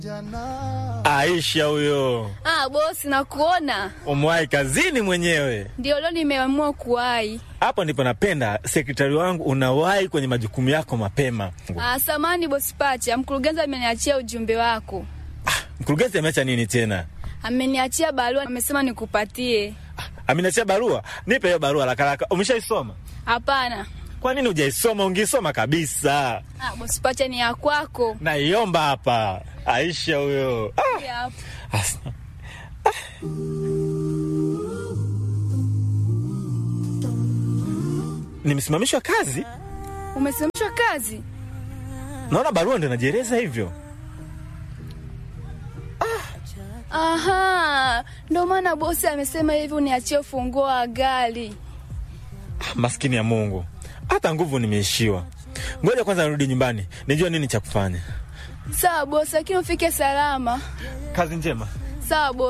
Aisha huyo, Ah, bosi nakuona. umwahi kazini mwenyewe. Ndio leo nimeamua kuwahi. Hapo ndipo napenda sekretari wangu, unawahi kwenye majukumu yako mapema. Ah, samani bosi Pacha, mkurugenzi ameniachia ujumbe wako. Mkurugenzi ameacha nini tena? Ameniachia barua, amesema nikupatie. Ameniachia barua? Nipe hiyo barua haraka haraka. Umeshaisoma? Hapana. Kwa nini hujaisoma? Ungeisoma kabisa. Ah, bosi Pacha ni ya kwako. Naiomba hapa. Aisha huyo. Ah, Hii hapa. as- Nimesimamishwa kazi? Umesimamishwa kazi? Naona barua ndio inajieleza hivyo. Aha, ndio maana bosi amesema hivi uniachie ufunguo wa gari. Maskini ya Mungu, hata nguvu nimeishiwa. Ngoja kwanza nirudi nyumbani nijue nini cha kufanya. Sawa bosi, lakini ufike salama. Kazi njema. Sawa bosi.